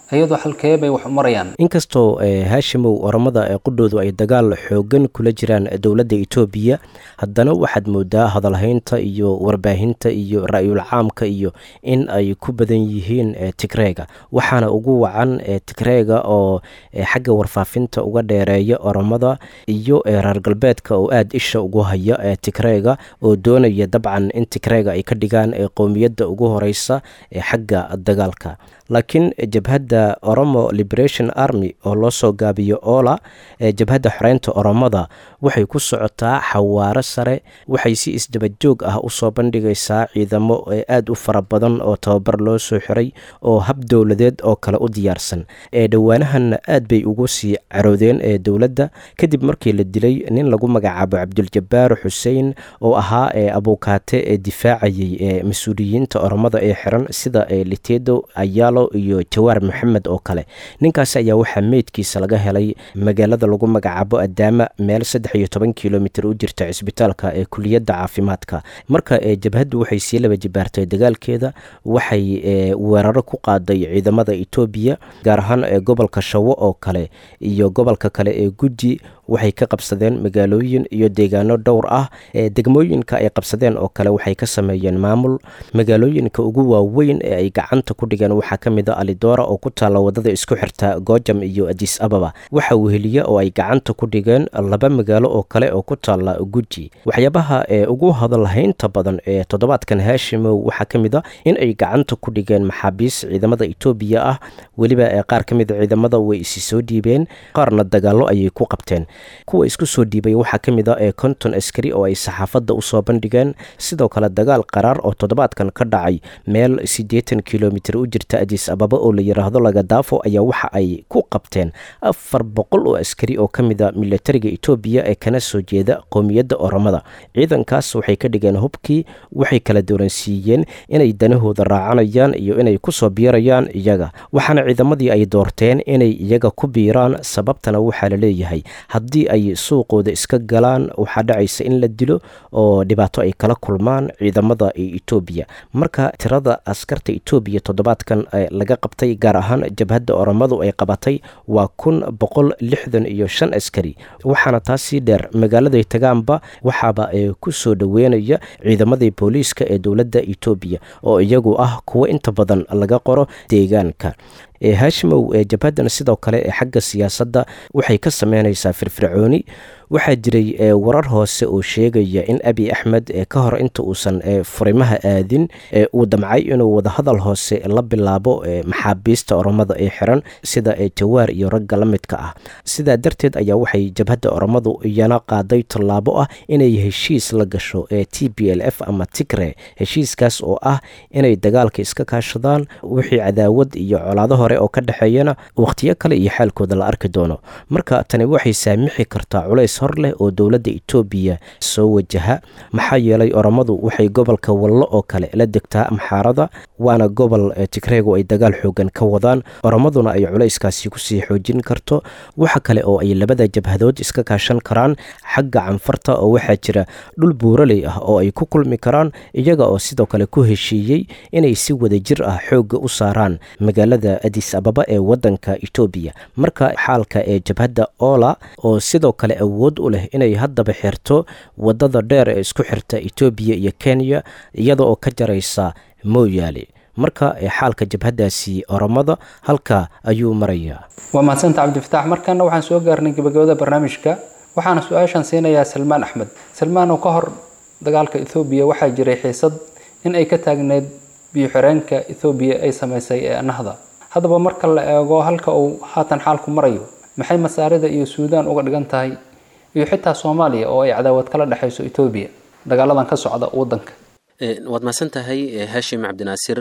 Speaker 2: iyadoo halkee bay wax u marayaan
Speaker 3: inkastoo haashimow oromada ee qudhoodu ay dagaal xoogan kula jiraan dowladda etoobiya haddana waxaad moodaa hadalhaynta iyo warbaahinta iyo ra-yul caamka iyo in ay ku badan yihiin tigreega waxaana ugu wacan tigreega oo xagga warfaafinta uga dheereeya oromada iyo reer galbeedka oo aada isha ugu haya tigreega oo doonaya dabcan in tigreega ay ka dhigaan qowmiyadda ugu horeysa ee xagga dagaalka laakiin jabhadda oromo liberation army oo loo soo gaabiyo oola ee jabhadda xoreynta oromada waxay ku socotaa xawaaro sare waxay si isdabajoog ah usoo bandhigaysaa ciidamo aada u fara badan oo tababar loo soo xiray oo hab dowladeed oo kale u diyaarsan ee dhowaanahanna aad bay ugu sii caroodeen ee dowladda kadib markii la dilay nin lagu magacaabo cabduljabaar xuseen oo ahaa ee abuukaate ee difaacayay ee mas-uuliyiinta oromada ee xiran sida litedo ayaalo iyo jawaar maxamed oo kale ninkaasi ayaa waxaa meydkiisa laga helay magaalada lagu magacaabo adaama meel saddex iyo toban kilomitr u jirta cisbitaalka ee kuliyadda caafimaadka marka jabhaddu waxay sii laba jibaartay dagaalkeeda waxay weeraro ku qaaday ciidamada etoobiya gaar ahaan gobolka shawo oo kale iyo gobolka kale ee guddi waxay ka qabsadeen magaalooyin iyo deegaano dhowr ah degmooyinka ay qabsadeen oo kale waxay ka sameeyeen maamul magaalooyinka ugu waaweyn ee ay gacanta ku dhigeen waxaa ka mid a alidora oo ku taalla wadada isku xirta goojam iyo adis ababa waxa weheliye oo ay gacanta ku dhigeen laba magaalo oo kale oo ku taalla guddi waxyaabaha ee ugu hadalhaynta badan ee toddobaadkan haashimow waxaa ka mid a in ay gacanta ku dhigeen maxaabiis ciidamada etoobiya ah weliba qaar ka mid a ciidamada way isi soo dhiibeen qaarna dagaallo ayay ku qabteen kuwa isku soo dhiibay waxaa ka mid a ee konton askari oo ay saxaafadda usoo bandhigeen sidoo kale dagaal qaraar oo toddobaadkan ka dhacay meel siddeetan kilomitr u jirta adis ababa oo la yidhaahdo lagadaafo ayaa waxa ay ku qabteen afar boqol oo askari oo ka mid a militariga etoobiya ee kana soo jeeda qowmiyadda oromada ciidankaas waxay ka dhigeen hubkii waxay kala dooransiiyeen inay danahooda raacanayaan iyo inay kusoo biirayaan iyaga waxaana ciidamadii ay doorteen inay iyaga ku biiraan sababtana waxaa la leeyahay haddii ay suuqooda iska galaan waxaa dhacaysa in la dilo oo dhibaato ay kala kulmaan ciidamada etoobiya marka tirada askarta etoobiya toddobaadkan laga qabtay gaar ahaan jabhadda oromadu ay qabatay waa kun boqol lixdan iyo shan askari waxaana taasii dheer magaaladay tagaanba waxaaba ku soo dhoweynaya ciidamadii booliiska ee dowladda etoobiya oo iyagu ah kuwo inta badan laga qoro deegaanka haashimow jabhaddan sidoo kale ee xagga siyaasadda waxay ka sameynaysaa firfircooni waxaa jiray warar hoose oo sheegaya in abi axmed ka hor inta uusan furimaha aadin uu damcay inuu wadahadal hoose la bilaabo maxaabiista oromada ee xiran sida jawaar iyo ragga la midka ah sidaa darteed ayaa waxay jabhadda oromadu iyana qaaday tallaabo ah inay heshiis la gasho ee t b l f ama tigre heshiiskaas oo ah inay dagaalka iska kaashadaan wixii cadaawad iyo colaado hore oo ka dhexeeyana wakhtiyo kale iyo xaalkooda la arki doono marka tani waxay saamixi kartaa culays hor leh oo dowladda etoobiya soo wajaha maxaa yeelay oromadu waxay gobolka wallo oo kale la degtaa amxaarada waana gobol tigreegu ay dagaal xoogan ka wadaan oromaduna ay culayskaasi kusii xoojin karto waxa kale oo ay labada jabhadood iska kaashan karaan xagga canfarta oo waxaa jira dhul buuraley ah oo ay ku kulmi karaan iyaga oo sidoo kale ku heshiiyey inay si wadajir ah xoogga u saaraan magaalada adis ababa ee wadanka etoobiya marka xaalka ee jabhadda oola oo sidoo kale awood u leh inay haddaba xirto wadada dheer ee isku xirta etoobiya iyo kenya iyada oo ka jaraysa mooyaale marka xaalka jabhaddaasi oromada halka ayuu marayaa
Speaker 2: waa mahadsanta cabdifitaax markana waxaan soo gaarnay gabagabada barnaamijka waxaana su-aashan siinayaa salmaan axmed salmaan oo ka hor dagaalka ethoobiya waxaa jiray xiisad in ay ka taagneyd biyo-xireenka ethoobiya ay samaysay ee nahda haddaba marka la eego halka uu haatan xaalku marayo maxay masaarida iyo suudaan uga dhigan tahay iyo xitaa soomaaliya oo ay cadaawad kala dhexayso etoobiya dagaaladan ka socda waddanka
Speaker 6: waad mahadsan tahay hashim cabdinaasir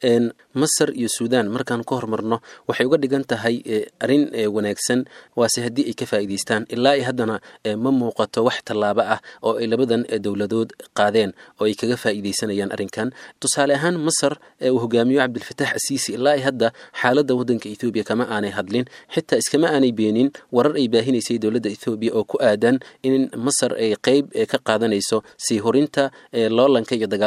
Speaker 6: masar iyo suudaan markaan ka hormarno waxay uga dhigan tahay arrin wanaagsan waase haddii ay ka faa'iidaystaan ilaa i haddana ma muuqato wax tallaabo ah oo ay labadan dowladood qaadeen oo ay kaga faa'iidaysanayaan arrinkan tusaale ahaan masar uu hogaamiyo cabdilfataax asiisi ilaa i hadda xaaladda waddanka ethoobiya kama aanay hadlin xitaa iskama aanay beenin warar ay baahinaysay dowladda ethoobiya oo ku aadan in masar ay qeyb ka qaadanayso sii horinta loolanka iyo dagaal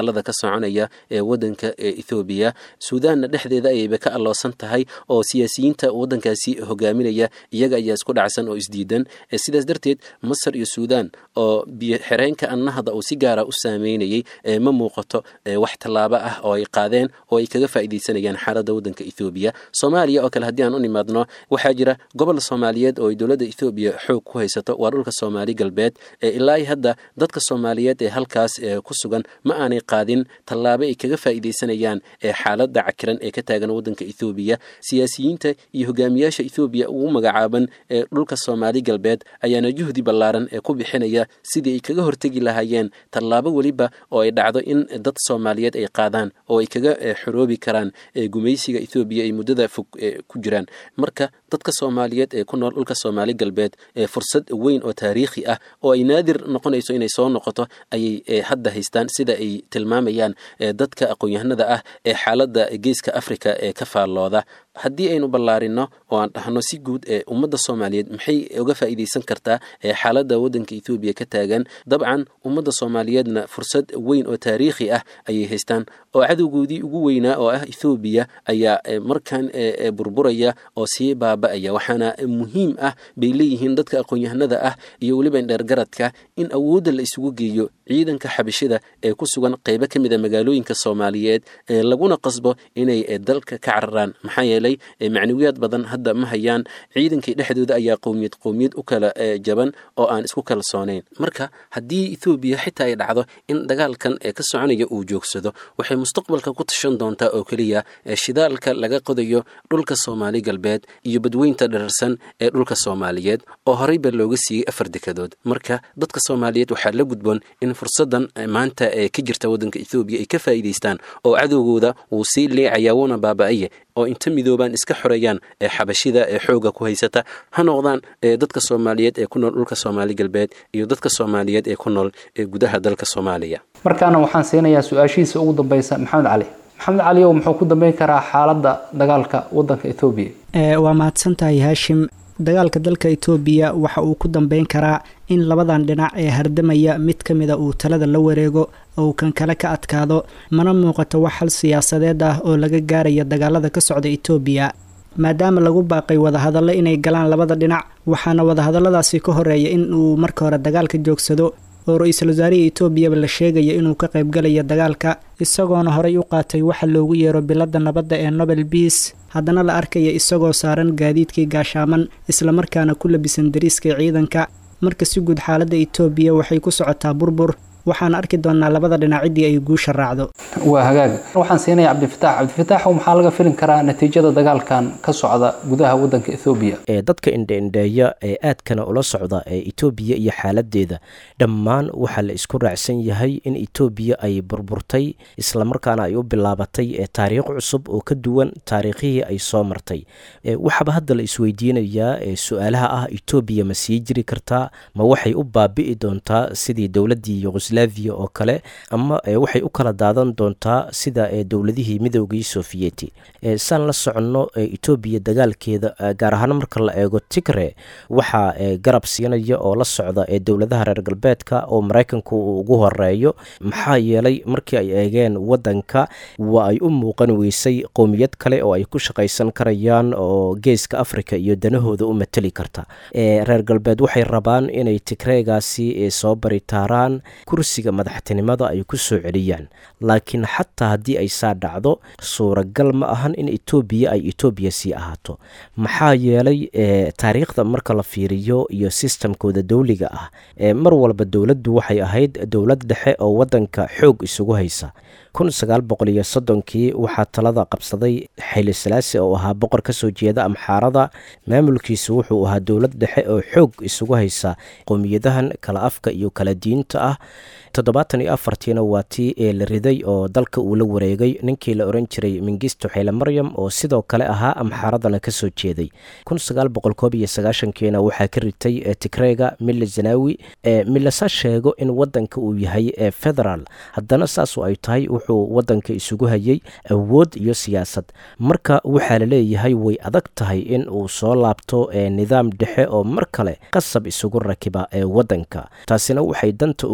Speaker 6: dagaalada ka soconaya ee wadanka ethoobiya suudaanna dhexdeeda ayayba ka alloosan tahay oo siyaasiyiinta wadankaasi hogaaminaya iyaga ayaa isku dhacsan oo isdiidan sidaas darteed masar iyo suudaan oo biyo xireenka annahda uu si gaara u saameynayay ma muuqato wax tallaabo ah oo ay qaadeen oo ay kaga faa'iidaysanayaan xaaladda wadanka ethoobiya soomaaliya oo kale haddii aan u nimaadno waxaa jira gobol soomaaliyeed oo ay dowladda ethoobiya xoog ku haysato waa dhulka soomaali galbeed ilaa hadda dadka soomaaliyeed ee halkaas ku sugan ma aanay qaadin tallaabo ay kaga faa'iidaysanayaan xaaladda cakiran ee ka taagan wadanka ethoobiya siyaasiyiinta iyo hogaamiyaasha ethoobiya ugu magacaaban ee dhulka soomaali galbeed ayaana juhdi ballaaran ee ku bixinaya sidii ay kaga hortegi lahaayeen tallaabo weliba oo ay dhacdo in dad soomaaliyeed ay qaadaan oo ay kaga xoroobi karaan gumaysiga ethoobiya ay muddada fog ku jiraan marka dadka soomaaliyeed ee ku nool dhulka soomaali galbeed fursad weyn oo taariikhi ah oo ay naadir noqonayso inay soo noqoto ayay hadda haystaan sida ay tilmaamayaan dadka aqoon-yahanada ah ee xaaladda geeska africa ee ka faallooda haddii aynu ballaarino oo aan dhahno si guud ee ummadda soomaaliyeed maxay uga faa'iidaysan kartaa ee xaaladda waddanka ethoobiya ka taagan dabcan ummadda soomaaliyeedna fursad weyn oo taariikhi ah ayay haystaan oo cadowgoodii ugu weynaa oo ah ethoobiya ayaa markan burburaya oo sii baaba'aya waxaana muhiim ah bay leeyihiin dadka aqoon-yahanada ah iyo weliba indheergaradka in awoodda la isugu geeyo ciidanka xabashida ee ku sugan qeybo ka mid a magaalooyinka soomaaliyeed laguna qasbo inay dalka ka cararaan maxaa yeelay macnawiyaad badan hadda ma hayaan ciidankii dhexdooda ayaa qowmiyad qowmiyad u kala jaban oo aan isku kalsoonayn marka haddii ethoobiya xitaa ay dhacdo in dagaalkan ee ka soconaya uu joogsado waxay mustaqbalka ku tashan doontaa oo keliya shidaalka laga qodayo dhulka soomaali galbeed iyo badweynta dhararsan ee dhulka soomaaliyeed oo horeyba looga siiyey afar dekadood marka dadka soomaaliyeed waxaa la gudboon in fursadan maanta ee ka jirta waddanka ethoobiya ay ka faa'iidaystaan oo cadowgooda wuu sii leecayaa wuuna baaba'aya oo inta midoobaan iska xoreeyaan ee xabashida ee xooga ku haysata ha noqdaan dadka soomaaliyeed ee ku nool dhulka soomaali galbeed iyo dadka soomaaliyeed ee ku nool ee gudaha dalka soomaaliya
Speaker 2: markaana waxaan siinayaa su-aashihiisa ugu dambeysa maxamed cali maxamed cali ow muxuu ku dambeyn karaa xaaladda dagaalka waddanka ethoobiya
Speaker 5: waa mahadsantahay haashim dagaalka dalka etoobiya waxa uu ku dambeyn karaa in labadan dhinac ee hardamaya mid ka mida uu talada la wareego oo uu kan kale ka adkaado mana muuqato wax hal siyaasadeed ah oo laga gaaraya dagaalada ka socda etoobiya maadaama lagu baaqay wadahadallo inay galaan labada dhinac waxaana wadahadalladaasi ka horeeya in uu marka hore dagaalka joogsado oo ra-iisul wasaarihii etoobiyaba la sheegaya inuu ka qaybgalayo dagaalka isagoona horey u qaatay waxa loogu yeero biladda nabadda ee nobel bias haddana la arkaya isagoo saaran gaadiidkii gaashaaman islamarkaana ku labisan dariiskii ciidanka marka si guud xaaladda etoobiya waxay ku socotaa burbur waxaan arki doonaa labada dhinac ciddii ay guusha raacdo
Speaker 2: waa hagaag waxaan siinaya cabdifitaax cabdifitaaxow maxaa laga filin karaa natiijada dagaalkan ka socda gudaha waddanka ethoobiya
Speaker 3: ee dadka indheindheeya ee aadkana ula socda ee etoobiya iyo xaaladeeda dhammaan waxaa la isku raacsan yahay in etoobiya ay burburtay islamarkaana ay u bilaabatay ee taariikh cusub oo ka duwan taariikhihii ay soo martay waxaaba hadda la isweydiinayaa ee su-aalaha ah etoobiya ma sii jiri kartaa ma waxay u baabi'i doontaa sidii dowladdii yugoslaviya oo kale ama waxay u kala daadan doontaa sida dowladihii midoogii sofiyeeti saan la soconno etoobiya dagaalkeeda gaar ahaan marka la eego tigre waxaa garab siinaya oo la socda ee dowladaha reer galbeedka oo maraykanku uu ugu horeeyo maxaa yeelay markii ay eegeen wadanka waa ay u muuqan weysay qowmiyad kale oo ay ku shaqaysan karayaan oo geeska africa iyo danahooda u mateli karta reer galbeed waxay rabaan inay tigreegaasi soo baritaaraan kursiga madaxtinimada ay ku soo celiyaan laakiin xataa haddii ay saa dhacdo suuragal ma ahan in etoobiya ay etoobiya sii ahaato maxaa yeelay taariikhda marka la fiiriyo iyo sistamkooda dowliga ah mar walba dowladdu waxay ahayd dowlad dhexe oo wadanka xoog isugu haysa kun sagaal boqol iyo soddonkii waxaa talada qabsaday xayli salaasi oo ahaa boqor ka soo jeeda amxaarada maamulkiisu wuxuu ahaa dowlad dhexe oo xoog isugu haysa qowmiyadahan kala afka iyo kala diinta ah toddobaatan iyo afartiina waa tii ee la riday oo dalka uu la wareegay ninkii la oran jiray mingisto xeyle maryam oo sidoo kale ahaa amxaaradana ka soo jeeday kun sagaal boqol koob iyo sagaashankiina waxaa ka ritay tigreega mille zanawi milasa sheego in wadanka uu yahay federaal haddana saasu ay tahay wuxuu wadanka isugu hayay awood iyo siyaasad marka waxaa la leeyahay way adag tahay in uu soo laabto nidaam dhexe oo mar kale qasab isugu rakiba ee wadanka taasina waxay danta ugu weyn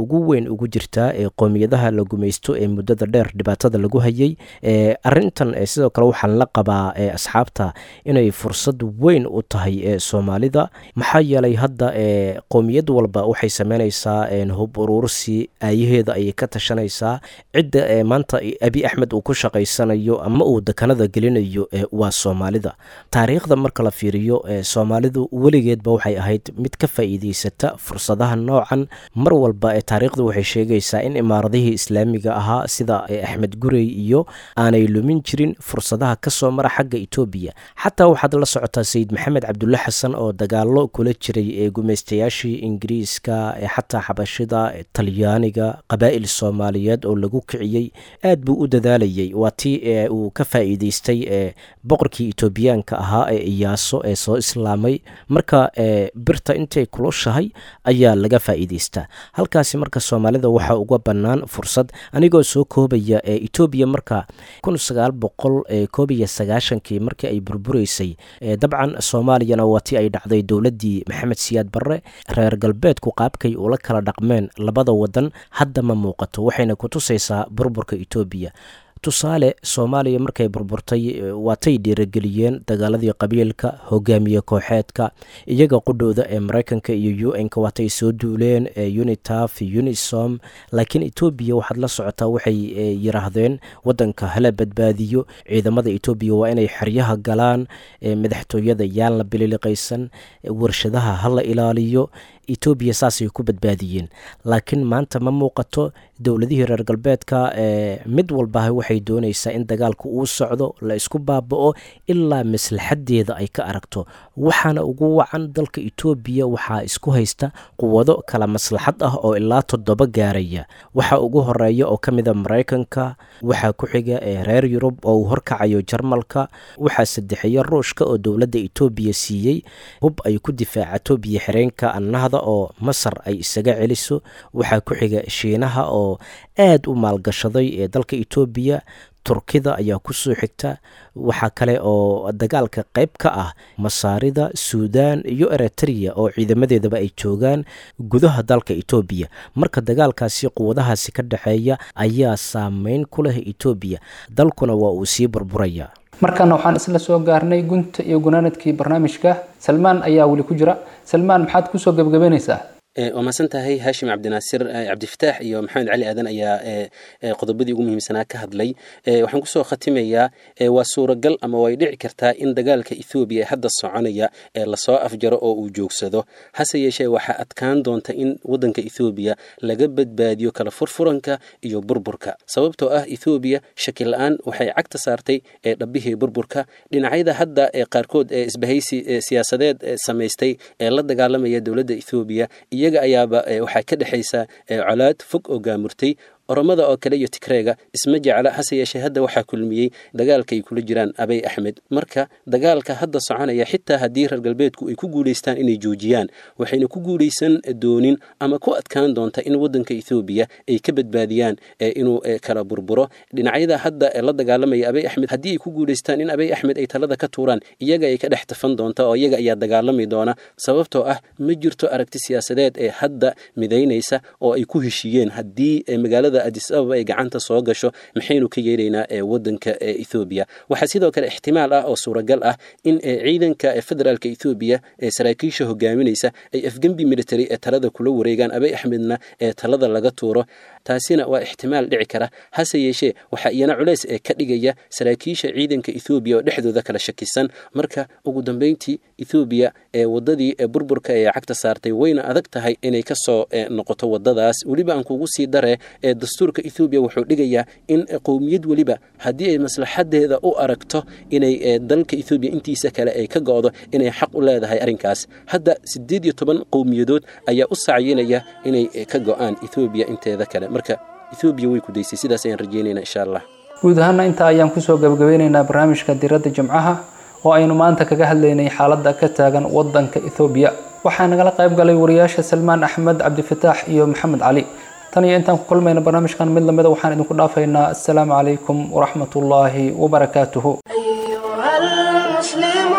Speaker 3: ugu jirtaa ee qoomiyadaha la gumaysto ee muddada dheer dhibaatada lagu hayay arintan sidoo kale waxaan la qabaa asxaabta inay fursad weyn u tahay ee soomaalida maxaa yeelay hadda qoomiyad walba waxay sameynaysaa hub urursi aayaheeda ayay ka tashanaysaa cidda maanta abi axmed uu ku shaqaysanayo ama uu dekanada gelinayo waa soomaalida taariikhda marka la fiiriyo soomaalidu weligeedba waxay ahayd mid ka faa'iideysata fursadaha noocan mar walba ee taariikhdu waxay sheegaysaa in imaaradihii islaamiga ahaa sida axmed gurey iyo aanay lumin jirin fursadaha kasoo mara xagga etoobiya xataa waxaad la socotaa sayid maxamed cabdulle xasan oo dagaalo kula jiray ee gumaystayaashii ingiriiska xataa xabashida talyaaniga qabaa'il soomaaliyeed oo lagu kiciyey aad buu u dadaalayay waa tii uu ka faa'iideystay boqorkii etoobiyaanka ahaa ee iyaaso ee soo islaamay marka birta intay kulushahay ayaa laga faa'iideystaa halkaasi marka soomaalida waxaa uga bannaan fursad anigoo soo koobaya ee etoobiya marka kun sagaal boqol koob iyo sagaashankii markii ay burburaysay dabcan soomaaliyana waa tii ay dhacday dowladdii maxamed siyaad barre reer galbeedku qaabkay ula kala dhaqmeen labada wadan hadda ma muuqato waxayna ku tusaysaa burburka etoobiya tusaale soomaaliya markay burburtay waatay dhiirageliyeen dagaaladii qabiilka hogaamiye kooxeedka iyaga qudhowda ee mareykanka iyo u n-ka waatay soo duuleen unitaf unisom laakiin etoobiya waxaad la socotaa waxay yiraahdeen wadanka hala badbaadiyo ciidamada etoobiya waa inay xeryaha galaan madaxtooyada yaan la bililiqaysan warshadaha hala ilaaliyo etoobiya saasay ku badbaadiyeen laakiin maanta ma muuqato dowladihii reer galbeedka mid walbaha waxay doonaysaa in dagaalku uu socdo la isku baaba-o ilaa maslaxadeeda ay ka aragto waxaana ugu wacan dalka etoobiya waxaa isku haysta quwado kala maslaxad ah oo ilaa toddoba gaaraya waxaa ugu horeeya oo ka mida maraykanka waxaa ku xiga reer yurub oo uu horkacayo jarmalka waxaa saddexeeya ruushka oo dowladda etoobiya siiyey hub ay ku difaacato biyo xireenka annahda oo masar ay isaga celiso waxaa ku xiga shiinaha oo aad u maalgashaday ee dalka etoobiya turkida ayaa kusoo xigta waxaa kale oo dagaalka qayb ka ah masaarida suudan iyo eritrea oo ciidamadeedaba ay joogaan gudaha dalka etoobiya marka dagaalkaasi quwadahaasi ka dhexeeya ayaa saameyn ku leh etoobiya dalkuna waa uu sii burburaya
Speaker 2: markana waxaan isla soo gaarnay gunta iyo gunaanadkii barnaamijka salmaan ayaa weli ku jira salmaan maxaad kusoo gebagabeynaysaa
Speaker 6: waa mahadsan tahay haashim cabdinaasir cabdifataax iyo maxamed cali aadan ayaa qodobadii ugu muhiimsanaa ka hadlay waxaan kusoo khatimayaa waa suuragal ama way dhici kartaa in dagaalka ethoobiya ee hadda soconaya ee lasoo afjaro oo uu joogsado hase yeeshee waxaa adkaan doonta in wadanka ethoobiya laga badbaadiyo kala furfuranka iyo burburka sababtoo ah ethoobiya shaki la-aan waxay cagta saartay ee dhabbihii burburka dhinacyada hadda ee qaarkood ee isbahaysi siyaasadeed samaystay ee la dagaalamaya dowladda ethoobiya iyaga ayaaba waxaa ka dhexaysa colaad fog oo gaamurtay oromada oo kale iyo tigreega isma jecla hase yeeshee hadda waxaa kulmiyey dagaalka ay kula jiraan abay axmed marka dagaalka hadda soconaya xitaa haddii reer galbeedku ay ku guulaystaan inay joojiyaan waxayna ku guulaysan doonin ama ku adkaan doonta in wadanka ethoobiya ay ka badbaadiyaan inuu kala burburo dhinacyada hadda la dagaalamaya abay axmed haddii ay ku guulaystaan in abay axmed ay talada ka tuuraan iyaga ay ka dhex tafan doonta oo iyaga ayaa dagaalami doona sababtoo ah ma jirto aragti siyaasadeed ee hadda midaynaysa oo ay ku heshiiyeen haddii magaalada adis ababa ay gacanta soo gasho maxaynu ka yeelaynaa wadanka ethoobiya waxaa sidoo kale ixtimaal ah oo suuragal ah in ciidanka federaalka ethoobiya ee saraakiisha hogaaminaysa ay afgembi military ee talada kula wareegaan abay axmedna ee talada laga tuuro taasina waa ixtimaal dhici kara hase yeeshee waxaa iyana culeys ee ka dhigaya saraakiisha ciidanka ethoobiya oo dhexdooda kala shakisan marka ugu dambeyntii ethoobiya ee wadadii burburka ee cagta saartay wayna adag tahay inay kasoo noqoto wadadaas weliba aan kugu sii dare ee dastuurka ethoobiya wuxuu dhigayaa in qowmiyad weliba haddii ay maslaxadeeda u aragto inay dalka ethoobiya intiisa kale ay ka go-do inay xaq u leedahay arrinkaas hadda siddeed iyo toban qowmiyadood ayaa u sacyinaya inay ka go-aan ethoobiya inteeda kale marka ethoobiya way ku daysay sidaas ayaan rajeynayna insha allah
Speaker 2: guud ahaana intaa ayaan kusoo gabagabeyneynaa barnaamijka diradda jimcaha oo aynu maanta kaga hadlaynay xaaladda ka taagan wadanka ethoobiya waxaa nagala qayb galay wariyaasha salmaan axmed cabdifataax iyo maxamed cali tan iyo intaan ku kulmayna barnaamijkan mid lamida waxaan idinku dhaafaynaa assalaamu calaykum waraxmat ullaahi wabarakaatuhu
Speaker 1: أيها المسلمون